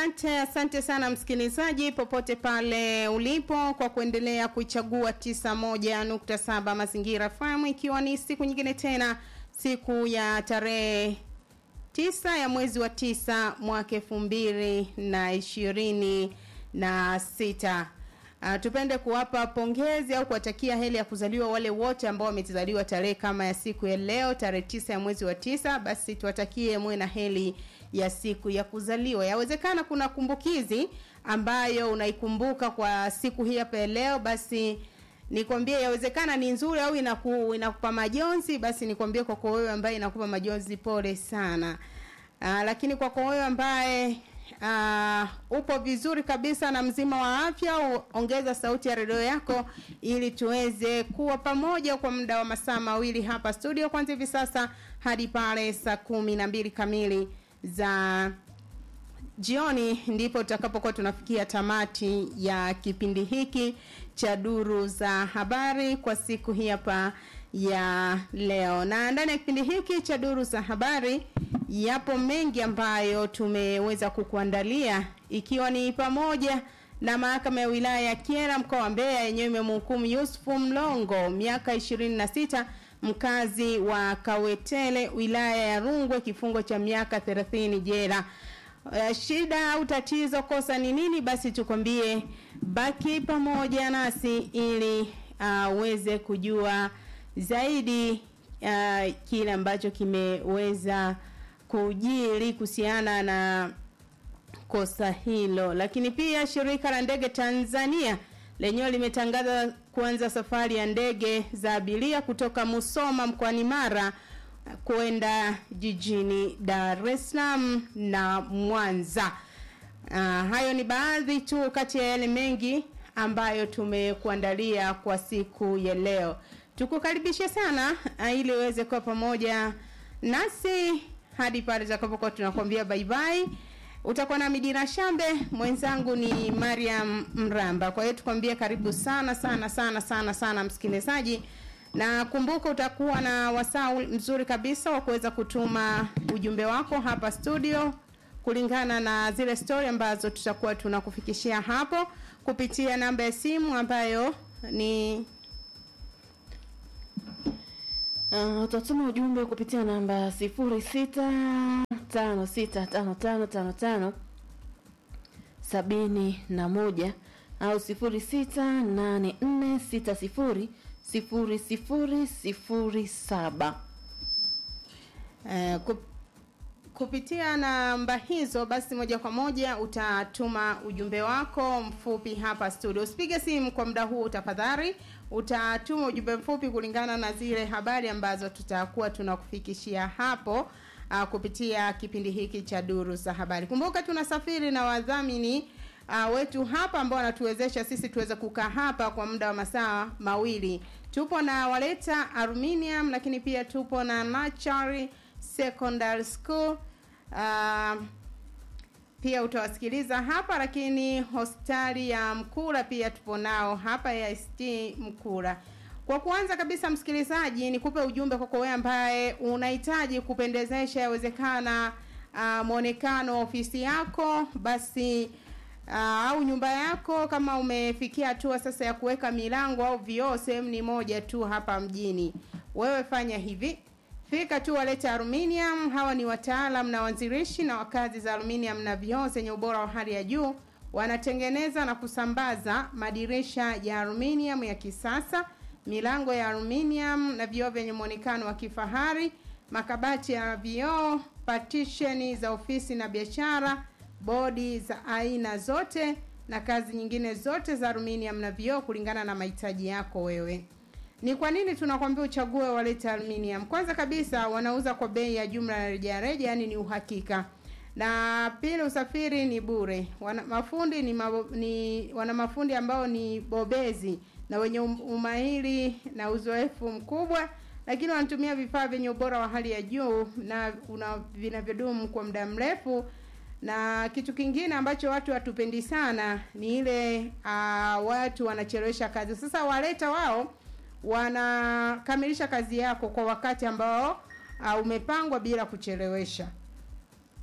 Asante, asante sana msikilizaji popote pale ulipo kwa kuendelea kuichagua 91.7 Mazingira FM ikiwa ni siku nyingine tena siku ya tarehe tisa ya mwezi wa tisa mwaka elfu mbili na ishirini na sita. Uh, tupende kuwapa pongezi au kuwatakia heri ya kuzaliwa wale wote ambao wamezaliwa tarehe kama ya siku ya leo tarehe tisa ya mwezi wa tisa, basi tuwatakie mwe na heri ya siku ya kuzaliwa. Yawezekana kuna kumbukizi ambayo unaikumbuka kwa siku hii hapa ya leo, basi nikwambie yawezekana ni nzuri au inaku, inakupa majonzi, basi nikwambie kwako wewe ambaye inakupa majonzi, pole sana. Uh, lakini kwako wewe ambaye uh, upo vizuri kabisa na mzima wa afya, ongeza sauti ya redio yako ili tuweze kuwa pamoja kwa muda wa masaa mawili hapa studio, kwanza hivi sasa hadi pale saa kumi na mbili kamili za jioni ndipo tutakapokuwa tunafikia tamati ya kipindi hiki cha duru za habari kwa siku hii hapa ya leo. Na ndani ya kipindi hiki cha duru za habari yapo mengi ambayo tumeweza kukuandalia ikiwa ni pamoja na mahakama ya wilaya ya Kyela mkoa wa Mbeya yenyewe imemhukumu Yusufu Mlongo miaka 26 mkazi wa Kawetele wilaya ya Rungwe kifungo cha miaka 30 jela. Uh, shida au tatizo kosa ni nini? Basi tukwambie, baki pamoja nasi ili uweze uh, kujua zaidi uh, kile ambacho kimeweza kujiri kuhusiana na kosa hilo. Lakini pia shirika la ndege Tanzania lenyewe limetangaza kuanza safari ya ndege za abiria kutoka Musoma mkoani Mara kwenda jijini Dar es Salaam na Mwanza. Uh, hayo ni baadhi tu kati ya yale mengi ambayo tumekuandalia kwa siku ya leo. Tukukaribishe sana uh, ili uweze kuwa pamoja nasi hadi pale tutakapokuwa tunakwambia bye bye. Utakuwa na Midina Shambe, mwenzangu ni Mariam Mramba. Kwa hiyo tukwambie karibu sana sana sana sana sana msikilizaji na kumbuka utakuwa na wasaa mzuri kabisa wa kuweza kutuma ujumbe wako hapa studio kulingana na zile story ambazo tutakuwa tunakufikishia hapo kupitia namba ya simu ambayo ni Uh, utatuma ujumbe kupitia namba sifuri sita tano sita tano tano tano tano sabini na moja au sifuri sita nane nne sita sifuri sifuri sifuri sifuri saba. Uh, kup, kupitia namba hizo basi moja kwa moja utatuma ujumbe wako mfupi hapa studio. Usipige simu kwa muda huu tafadhali, utatuma ujumbe mfupi kulingana na zile habari ambazo tutakuwa tunakufikishia hapo uh, kupitia kipindi hiki cha duru za habari. Kumbuka tunasafiri na wadhamini uh, wetu hapa ambao wanatuwezesha sisi tuweze kukaa hapa kwa muda wa masaa mawili. Tupo na Waleta Aluminium, lakini pia tupo na Nachari Secondary School. Uh, pia utawasikiliza hapa, lakini hospitali ya Mkura pia tupo nao hapa ya ST Mkura. Kwa kuanza kabisa, msikilizaji, nikupe ujumbe kwako wewe ambaye unahitaji kupendezesha yawezekana uh, mwonekano wa ofisi yako basi uh, au nyumba yako, kama umefikia hatua sasa ya kuweka milango au vioo, sehemu ni moja tu hapa mjini. Wewe fanya hivi, fika tu Waleta Aluminium. Hawa ni wataalam na wanzilishi na wakazi za aluminium na vioo zenye ubora wa hali ya juu. Wanatengeneza na kusambaza madirisha ya aluminium ya kisasa, milango ya aluminium na vioo vyenye muonekano wa kifahari, makabati ya vioo, partition za ofisi na biashara, bodi za aina zote na kazi nyingine zote za aluminium na vioo kulingana na mahitaji yako wewe. Ni kwa nini tunakwambia uchague Waleta Aluminium? Kwanza kabisa wanauza kwa bei ya jumla na rejareja, yani ni uhakika. Na pili usafiri ni bure. Wana mafundi ni, mabo, ni wana mafundi ambao ni bobezi na wenye umahiri na uzoefu mkubwa, lakini wanatumia vifaa vyenye ubora wa hali ya juu na una vinavyodumu kwa muda mrefu. Na kitu kingine ambacho watu hatupendi sana ni ile uh, watu wanachelewesha kazi. Sasa Waleta wao wanakamilisha kazi yako kwa wakati ambao uh, umepangwa bila kuchelewesha.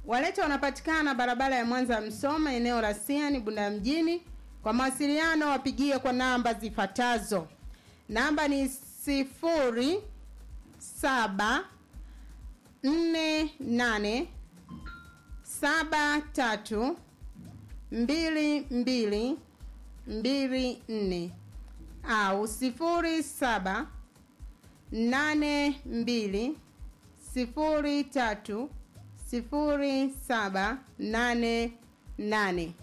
Waleta wanapatikana barabara ya Mwanza Msoma, eneo la Siani, Bunda mjini. Kwa mawasiliano wapigie kwa namba zifuatazo. Namba ni sifuri saba nne nane saba tatu mbili mbili mbili nne au sifuri saba nane mbili sifuri tatu sifuri saba nane nane.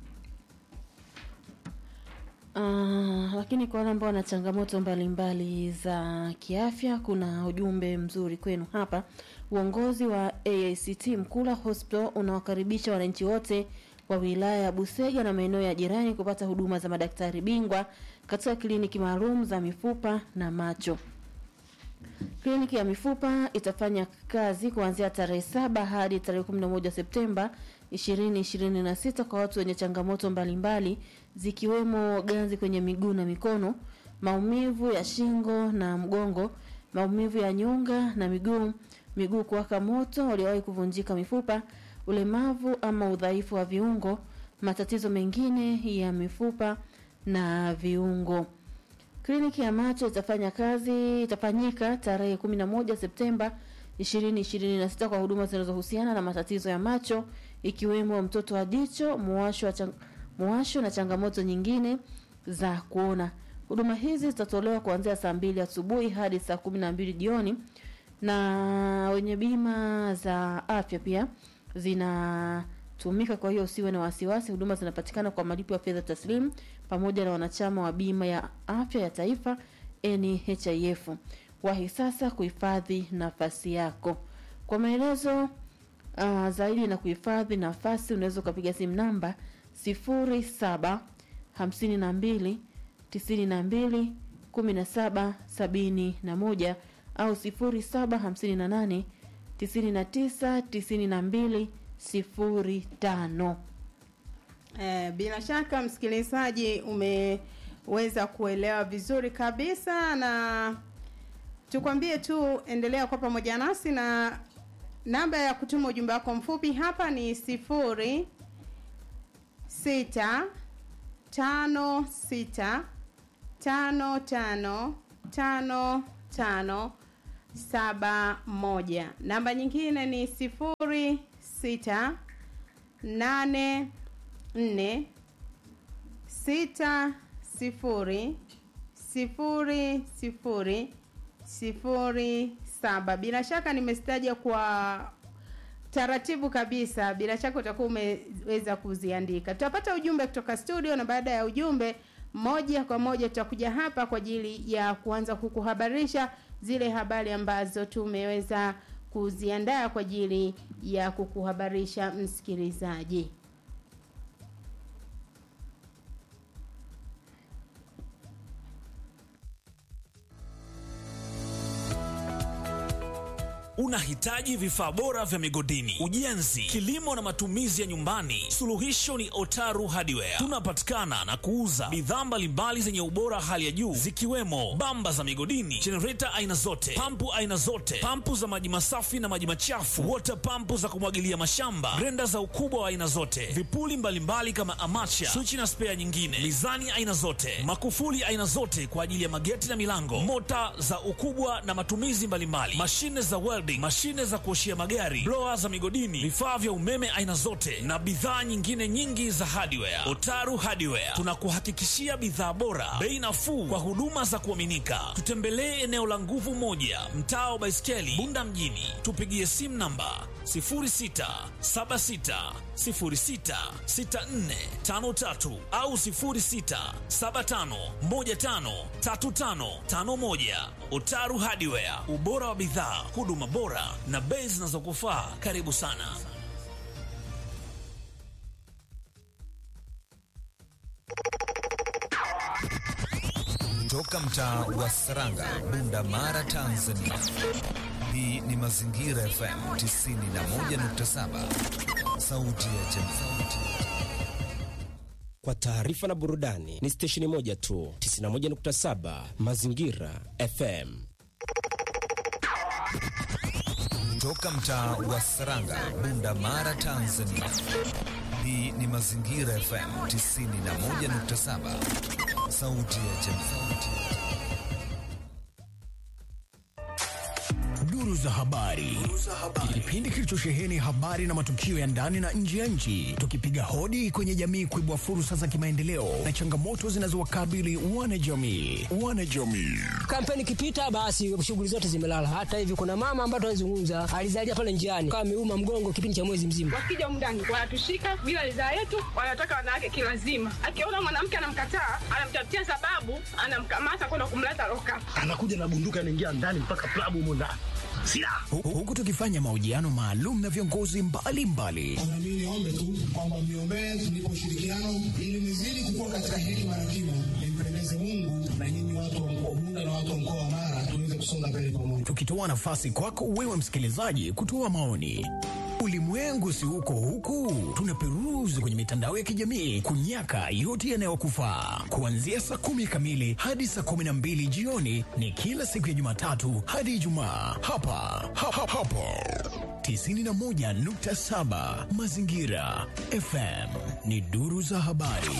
Uh, lakini kwa wale ambao wana changamoto mbalimbali za kiafya, kuna ujumbe mzuri kwenu hapa. Uongozi wa AICT Mkula Hospital unawakaribisha wananchi wote wa wilaya ya Busega na maeneo ya jirani kupata huduma za madaktari bingwa katika kliniki maalum za mifupa na macho. Kliniki ya mifupa itafanya kazi kuanzia tarehe saba hadi tarehe 11 Septemba 2026 kwa watu wenye changamoto mbalimbali zikiwemo ganzi kwenye miguu na mikono, maumivu ya shingo na mgongo, maumivu ya nyonga na miguu, miguu kuwaka moto, waliowahi kuvunjika mifupa, ulemavu ama udhaifu wa viungo, matatizo mengine ya mifupa na viungo. Kliniki ya macho itafanya kazi itafanyika tarehe 11 Septemba 2026 kwa huduma zinazohusiana na matatizo ya macho ikiwemo mtoto wa jicho, muwasho wa chang, muwasho na changamoto nyingine za kuona. Huduma hizi zitatolewa kuanzia saa mbili asubuhi hadi saa kumi na mbili jioni, na wenye bima za afya pia zinatumika. Kwa hiyo usiwe na wasiwasi, huduma zinapatikana kwa malipo ya fedha taslimu pamoja na wanachama wa bima ya afya ya taifa NHIF. Wahi sasa kuhifadhi nafasi yako. Kwa maelezo uh, zaidi na kuhifadhi nafasi unaweza ukapiga simu namba 07 52 92 17 71 au 07 58 99 92 05. Eh, bila shaka msikilizaji umeweza kuelewa vizuri kabisa, na tukwambie tu endelea kwa pamoja nasi, na namba ya kutuma ujumbe wako mfupi hapa ni sifuri sita tano sita tano tano tano tano saba moja. Namba nyingine ni sifuri sita nane nne sita sifuri sifuri sifuri sifuri saba. Bila shaka nimestaja kwa taratibu kabisa, bila shaka utakuwa umeweza kuziandika. Tutapata ujumbe kutoka studio, na baada ya ujumbe moja kwa moja tutakuja hapa kwa ajili ya kuanza kukuhabarisha zile habari ambazo tumeweza kuziandaa kwa ajili ya kukuhabarisha msikilizaji. Unahitaji vifaa bora vya migodini, ujenzi, kilimo na matumizi ya nyumbani? Suluhisho ni Otaru Hardware. Tunapatikana na kuuza bidhaa mbalimbali zenye ubora hali ya juu zikiwemo bamba za migodini, jenereta aina zote, pampu aina zote, pampu za maji masafi na maji machafu, wota pampu za kumwagilia mashamba, grenda za ukubwa wa aina zote, vipuli mbalimbali mbali kama amacha, swichi na spea nyingine, mizani aina zote, makufuli aina zote kwa ajili ya mageti na milango, mota za ukubwa na matumizi mbalimbali, mashine za welding, mashine za kuoshia magari, blower za migodini, vifaa vya umeme aina zote na bidhaa nyingine nyingi za hardware. Otaru Hardware tunakuhakikishia bidhaa bora, bei nafuu kwa huduma za kuaminika. Tutembelee eneo la Nguvu Moja, mtaa wa Baiskeli, Bunda mjini. Tupigie simu namba 0676066453 au 0675153551. Otaru Hardware, ubora wa bidhaa, huduma bora na bei zinazokufaa. Karibu sana. Toka mtaa wa Saranga, Bunda Mara, Tanzania. Hii ni Mazingira FM 91.7, sauti ya jamii. Kwa taarifa na burudani ni stesheni moja tu, 91.7 Mazingira FM. Toka mtaa wa Saranga, Bunda Mara, Tanzania. Hii ni Mazingira FM 91.7, sauti ya jamii. Duru za habari, kipindi kilichosheheni habari na matukio ya ndani na nje ya nchi, tukipiga hodi kwenye jamii kuibua fursa za kimaendeleo na changamoto zinazowakabili wanajamii. Wanajamii Kampeni ikipita, basi shughuli zote zimelala. Hata hivi kuna mama ambaye tunazungumza alizalia pale njiani, kama ameuma mgongo kipindi cha mwezi mzima. Wakija mndani wanatushika bila ridhaa yetu, wanataka wanawake kilazima. Akiona mwanamke anamkataa, anamtafutia sababu, anamkamata kwenda kumleta loka. anakuja na bunduki anaingia ndani mpaka klabu humo ndani silaha Hu- huku tukifanya mahojiano maalum na viongozi mbalimbali Mimi niombe tu kwamba mniombee tunipe ushirikiano ili nizidi kukua katika hekima na kimo, nimpendeze Mungu na nyinyi watu wa mkoa Bunda na watu wa mkoa wa Mara tuweze kusonga mbele pamoja. tukitoa nafasi kwako wewe msikilizaji kutoa maoni. Ulimwengu si huko huku, tunaperuzi kwenye mitandao ya kijamii kunyaka yote yanayokufaa. Kuanzia saa kumi kamili hadi saa kumi na mbili jioni ni kila siku ya Jumatatu hadi Ijumaa hapa ha, ha, hapo 91.7 Mazingira FM ni duru za habari.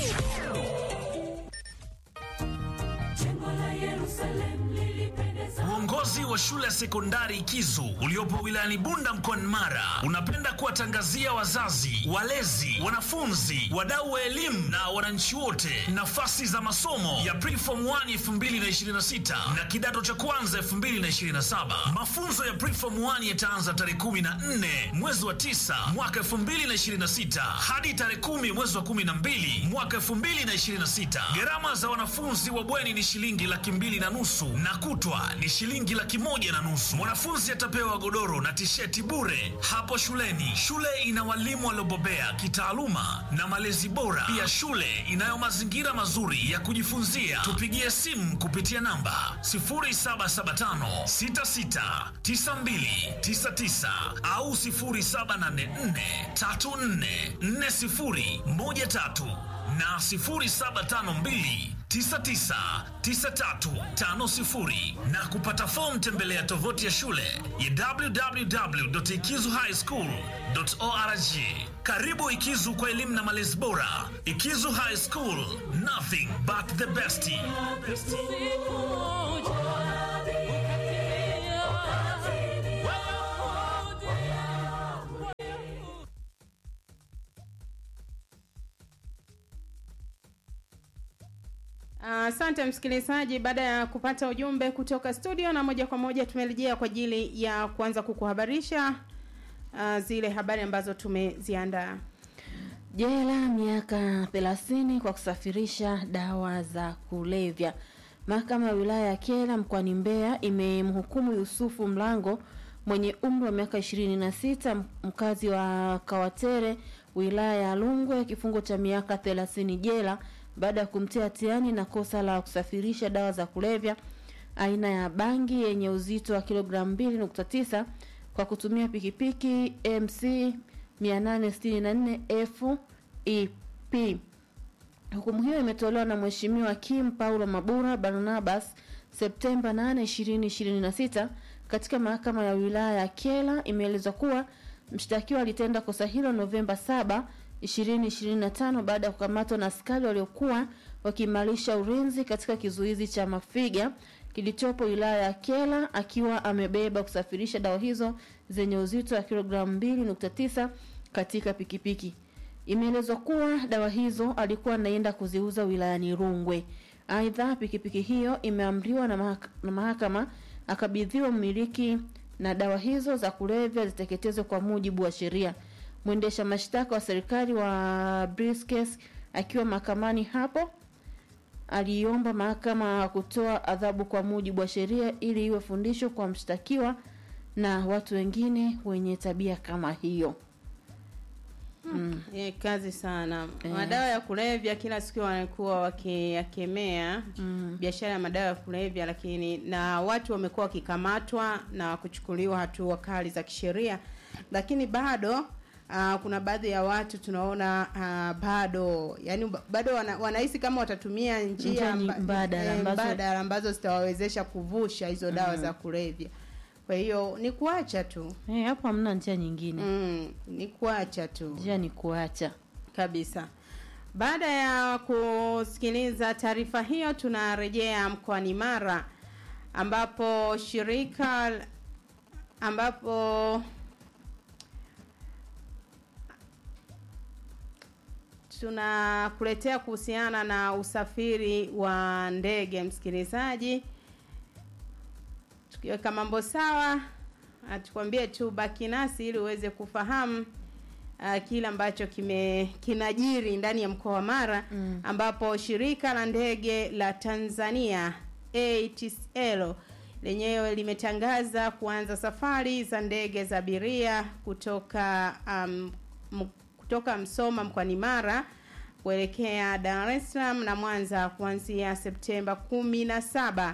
Uongozi wa shule ya sekondari Kizu uliopo wilayani Bunda mkoani Mara unapenda kuwatangazia wazazi, walezi, wanafunzi, wadau wa elimu na wananchi wote nafasi za masomo ya Preform 1 2026 na kidato cha kwanza 2027. Mafunzo ya Preform 1 yataanza tarehe 14 mwezi wa 9 mwaka 2026 hadi tarehe 10 mwezi wa 12 mwaka 2026. Gharama za wanafunzi wa bweni ni shilingi laki mbili na nusu na kutwa ni shilingi laki moja na nusu. Mwanafunzi atapewa godoro na tisheti bure hapo shuleni. Shule ina walimu waliobobea kitaaluma na malezi bora. Pia shule inayo mazingira mazuri ya kujifunzia. Tupigie simu kupitia namba 0775 66 92 99 au 0784 34 40 13 na 0752 999350 na kupata fomu tembelea tovuti ya shule ya www.ikizuhighschool.org. Karibu Ikizu kwa elimu na malezi bora. Ikizu High School, nothing but the best. Asante msikilizaji, baada ya kupata ujumbe kutoka studio, na moja kwa moja tumerejea kwa ajili ya kuanza kukuhabarisha uh, zile habari ambazo tumeziandaa. Jela miaka 30 kwa kusafirisha dawa za kulevya. Mahakama ya wilaya ya Kyela mkoani Mbeya imemhukumu Yusufu Mlango mwenye umri wa miaka 26 mkazi wa Kawatere wilaya ya Rungwe kifungo cha miaka 30 jela baada ya kumtia hatiani na kosa la kusafirisha dawa za kulevya aina ya bangi yenye uzito wa kilogramu 2.9 kwa kutumia pikipiki MC 864 FEP. Hukumu hiyo imetolewa na Mheshimiwa Kim Paulo Mabura Barnabas Septemba 8, 2026 katika mahakama ya wilaya ya Kyela. Imeelezwa kuwa mshtakiwa alitenda kosa hilo Novemba 7, 2025 baada ya kukamatwa na askari waliokuwa wakiimarisha ulinzi katika kizuizi cha Mafiga kilichopo wilaya ya Kyela akiwa amebeba kusafirisha dawa hizo zenye uzito wa kilogramu 2.9 katika pikipiki. Imeelezwa kuwa dawa hizo alikuwa anaenda kuziuza wilayani Rungwe. Aidha, pikipiki hiyo imeamriwa na, mahak na mahakama akabidhiwa mmiliki na dawa hizo za kulevya ziteketezwe kwa mujibu wa sheria. Mwendesha mashtaka wa serikali wa Briskes akiwa mahakamani hapo aliomba mahakama kutoa adhabu kwa mujibu wa sheria ili iwe fundisho kwa mshtakiwa na watu wengine wenye tabia kama hiyo. Mm. E, kazi sana Eh. madawa ya kulevya kila siku wanakuwa wakiyakemea Mm. biashara ya madawa ya kulevya, lakini na watu wamekuwa wakikamatwa na kuchukuliwa hatua kali za kisheria, lakini bado Uh, kuna baadhi ya watu tunaona uh, bado yani ba- bado wana, wanahisi kama watatumia njia Njia amba- mbadala eh, ambazo- mbadala ambazo zitawawezesha kuvusha hizo dawa Mm. za kulevya. kwa hiyo ni kuacha tu Eh, hapo hamna njia nyingine mm, ni kuacha tu njia ni kuacha kabisa baada ya kusikiliza taarifa hiyo tunarejea mkoani mara ambapo shirika ambapo tunakuletea kuhusiana na usafiri wa ndege msikilizaji tukiweka mambo sawa ah, tukwambie tu baki nasi ili uweze kufahamu uh, kile ambacho kime kinajiri ndani ya mkoa wa Mara mm. ambapo shirika la ndege la Tanzania ATCL lenyewe limetangaza kuanza safari za ndege za abiria kutoka um, m, kutoka Msoma mkoani Mara kuelekea Dar es Salaam na Mwanza kuanzia Septemba 17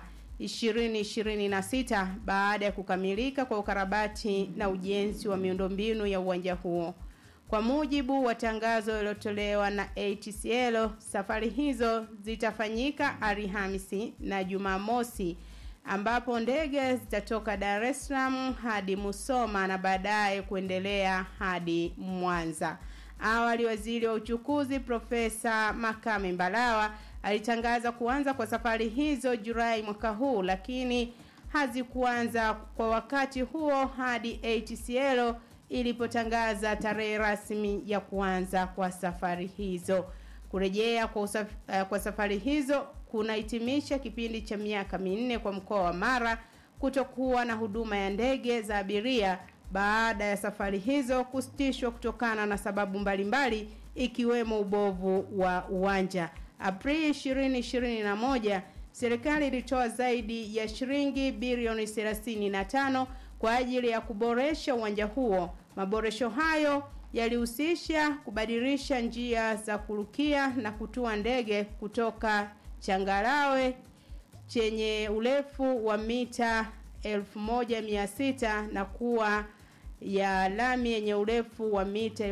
2026 baada ya kukamilika kwa ukarabati na ujenzi wa miundombinu ya uwanja huo. Kwa mujibu wa tangazo lililotolewa na ATCL, safari hizo zitafanyika Alhamisi na Jumamosi ambapo ndege zitatoka Dar es Salaam hadi Musoma na baadaye kuendelea hadi Mwanza. Awali waziri wa uchukuzi Profesa Makame Mbalawa alitangaza kuanza kwa safari hizo Julai mwaka huu, lakini hazikuanza kwa wakati huo hadi ATCL ilipotangaza tarehe rasmi ya kuanza kwa safari hizo. Kurejea kwa, usaf, uh, kwa safari hizo kunahitimisha kipindi cha miaka minne kwa mkoa wa Mara kutokuwa na huduma ya ndege za abiria baada ya safari hizo kusitishwa kutokana na sababu mbalimbali ikiwemo ubovu wa uwanja. Aprili 2021 serikali ilitoa zaidi ya shilingi bilioni 35 kwa ajili ya kuboresha uwanja huo. Maboresho hayo yalihusisha kubadilisha njia za kurukia na kutua ndege kutoka changarawe chenye urefu wa mita 1600 na kuwa ya lami yenye urefu wa mita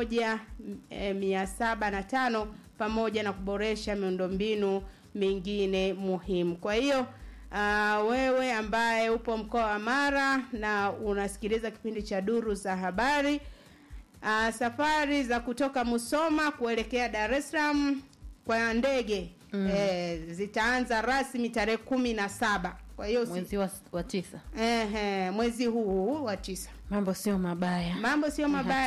1705 pamoja na kuboresha miundombinu mingine muhimu. Kwa hiyo uh, wewe ambaye upo mkoa wa Mara na unasikiliza kipindi cha Duru za Habari uh, safari za kutoka Musoma kuelekea Dar es Salaam kwa ndege mm. eh, zitaanza rasmi tarehe kumi na saba kwa hiyo si- mwezi wa, wa tisa ehe, mwezi huu wa tisa mambo sio mabaya mambo sio mabaya